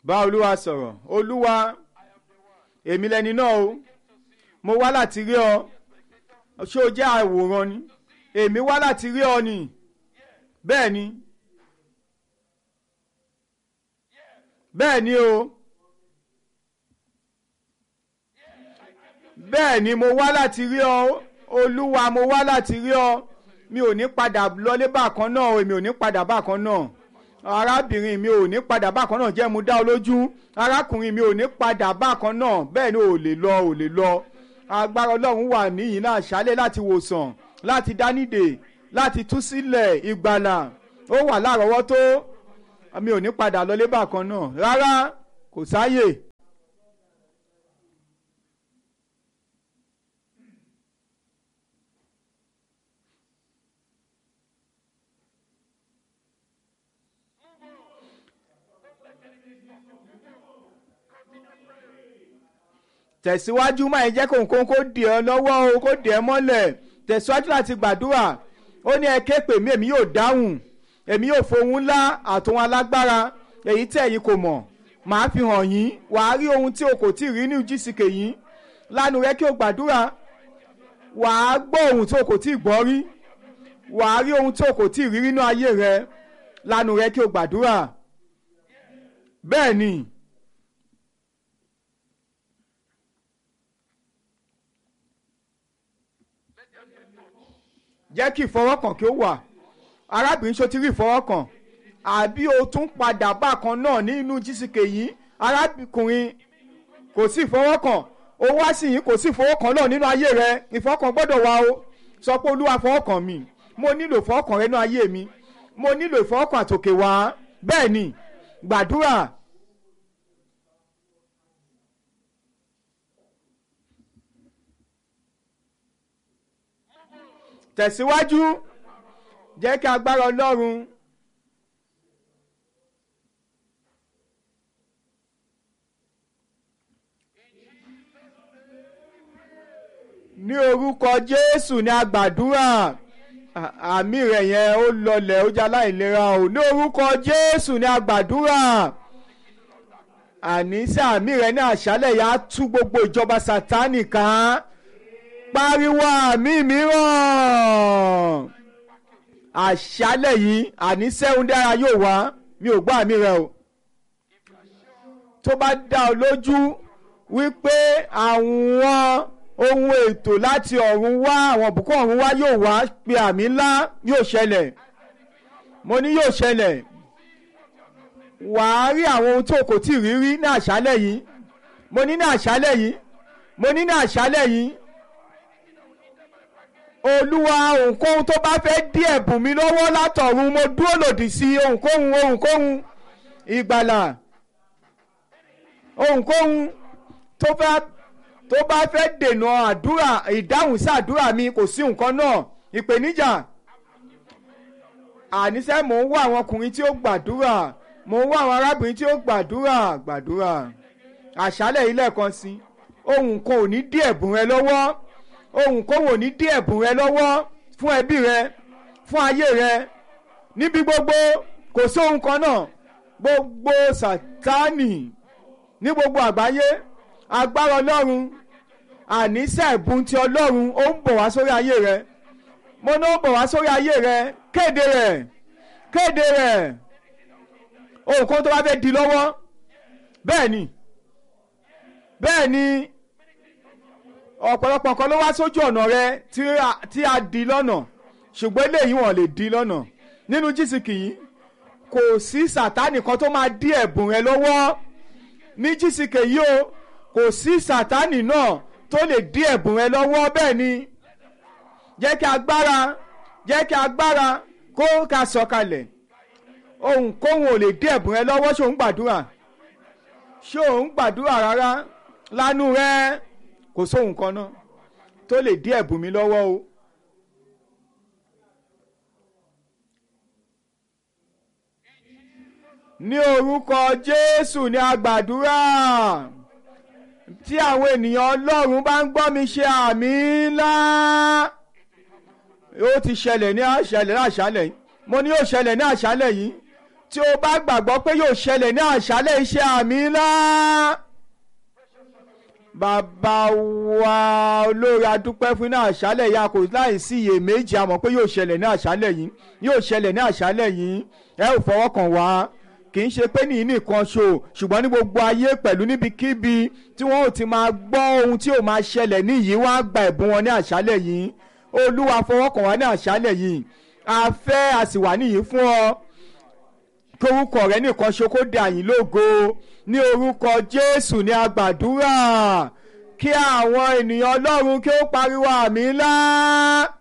bá olúwa sọ̀rọ̀ olúwa èmi lẹni náà o mo wá láti rí ọ ṣé o jẹ́ àwòrán ni èmi wá láti rí ọ ni bẹ́ẹ̀ ni bẹ́ẹ̀ ni o bẹ́ẹ̀ ni mo wá láti rí ọ olúwa mo wá láti rí ọ mi ò ní padà lọlé bákan náà èmi ò ní padà bákan náà arábìnrin mi ò ní padà bákan náà jẹ́ mu dá ọ lójú arákùnrin mi ò ní padà bákan náà bẹ́ẹ̀ ni ò lè lọ ò lè lọ agbára ọlọ́run wà níyìn náà ṣálẹ̀ láti wòsàn láti dánìdè láti tú sílẹ̀ ìgbàlà ó wà lárọ̀ọ́wọ́tó mi ò ní padà lọlé bákan náà rárá kò sáyè. tẹ̀síwájú máa jẹ́ kó nǹkan kó dì ọ́ lọ́wọ́ o kó dì ẹ́ mọ́lẹ̀ tẹ̀síwájú láti gbàdúrà ó ní ẹ ké pè mí èmi yóò dáhùn èmi yóò fohùn ńlá àtòhun alágbára èyí tẹ̀ yín kò mọ̀ màá fi hàn yín wàá rí ohun tí o kò tí ì rí ní jísìkè yín lánàá rẹ kí o gbàdúrà wàá gbọ́ ohun tí o kò tí ì gbọ́ rí wàá rí ohun tí o kò tí ì rí nínú ayé rẹ lánàá rẹ kí o gbàdúrà bẹ́ẹ̀ ni. jẹ́ kí ìfọwọ́kàn kí ó wà arábìnrin ṣó ti rí ìfọwọ́kàn àbí o tún padà bákan náà nínú jísìkè yìí arákùnrin kò sí ìfọwọ́kàn o wá sí yìí kò sí ìfọwọ́kàn náà nínú ayé rẹ ìfọwọ́kàn gbọ́dọ̀ wà o sọ pé olúwa fọwọ́kàn mi mo nílò ìfọwọ́kàn rẹ nínú ayé mi mo nílò ìfọwọ́kàn àtòkè wá bẹ́ẹ̀ ni gbàdúrà. tẹ̀síwájú jẹ́ kí agbára ọlọ́run ní orúkọ jésù ní agbàdúrà àmì rẹ̀ yẹn ó lọlẹ̀ ó jẹ́ aláìlera o ní orúkọ jésù ní agbàdúrà àníṣe àmì rẹ̀ ní àṣálẹ̀ yà á tú gbogbo ìjọba sátánì kan pariwo àmì mìíràn àṣálẹ̀ yìí àní sẹ́hun dára yóò wá mi ò gbọ́ àmì rẹ o tó bá dá ọ lójú wípé àwọn ohun ètò láti ọ̀run wá àwọn òbúkọ́ ọ̀run wá yóò wá pe àmì ńlá yóò ṣẹlẹ̀ mo ní yóò ṣẹlẹ̀ wàá rí àwọn ohun tó kò tí ì rí rí ní àṣálẹ̀ yìí mo ní ní àṣálẹ̀ yìí mo ní ní àṣálẹ̀ yìí olúwa ohunkóhun tó bá fẹ́ dí ẹ̀bùn mi lọ́wọ́ látọ̀run mo dúró lòdì sí ohunkóhun ohunkóhun ìgbàlà ohunkóhun tó fẹ́ tó bá fẹ́ dènà àdúrà ìdáhùn sí àdúrà mi kò sí nǹkan náà ìpèníjà àníṣe mò ń wá àwọn ọkùnrin tí ó gbàdúrà mò ń wá àwọn arábìnrin tí ó gbàdúrà gbàdúrà àṣálẹ̀ ilé kan sí ohun kan ò ní dí ẹ̀bùn rẹ lọ́wọ́ ohun kóhùn ò ní dí ẹ̀bùn rẹ lọ́wọ́ fún ẹbí rẹ fún ayé rẹ níbi gbogbo kò sí ohun kan náà gbogbo sátánì ní gbogbo àgbáyé agbára ọlọ́run àníṣe ẹ̀bùn ti ọlọ́run ó ń bọ̀ wá sórí ayé rẹ mo ní ó bọ̀ wá sórí ayé rẹ kéde rẹ̀ kéde rẹ̀ ohun kan tó bá fẹ́ di lọ́wọ́ bẹ́ẹ̀ ni bẹ́ẹ̀ ni ọ̀pọ̀lọpọ̀ nǹkan ló wá sójú ọ̀nà rẹ tí a di lọ́nà ṣùgbọ́n eléyìí wọ́n lè di lọ́nà nínú jísìkì yìí kò sí sàtánì kan tó máa dí ẹ̀bùn rẹ lọ́wọ́ ní jísìkì yìí o kò sí sàtánì náà tó lè dí ẹ̀bùn rẹ lọ́wọ́ bẹ́ẹ̀ ni jẹ́ kí agbára jẹ́ kí agbára kó ká sọ̀kalẹ̀ ohunkóhun ò lè dí ẹ̀bùn rẹ lọ́wọ́ ṣé ò ń gbàdúrà ṣé ò ń gbàdúrà rárá lánú rẹ kò sóhun kan náà tó lè dí ẹ̀bùn mi lọ́wọ́ o. ní orúkọ Jésù ní agbàdúrà tí àwọn ènìyàn Ọlọ́run bá ń gbọ́ mi ṣe àmì ńlá ó ti ṣẹlẹ̀ ní àṣálẹ̀ ní àṣálẹ̀ yìí mo ní yóò ṣẹlẹ̀ ní àṣálẹ̀ yìí tí o bá gbàgbọ́ pé yóò ṣẹlẹ̀ ní àṣálẹ̀ iṣẹ́ àmì ńlá bàbá wa olórí adúpẹ́ fún ní àṣálẹ̀ yìí a kò láì sí iyèméjì a mọ̀ pé yóò ṣẹlẹ̀ ní àṣálẹ̀ yìí yóò ṣẹlẹ̀ ní àṣálẹ̀ yìí ẹ ò fọwọ́ kàn wá kì í ṣe pé nìyí nìkan ṣo ṣùgbọ́n ní gbogbo ayé pẹ̀lú níbikíbi tí wọ́n ò ti máa gbọ́ ohun tí ò máa ṣẹlẹ̀ níyìí wọ́n á gba ẹ̀bùn wọn ní àṣálẹ̀ yìí olúwa fọwọ́ kàn wá ní àṣálẹ̀ yìí a fẹ́ a sì wà níyìí fún ọ kórúkọ rẹ nìkan ṣo kó dà yín lógo ní orúkọ jésù ní agbàdúrà kí àwọn ènìyàn ọlọ́run kí ó pariwo àmì ńlá.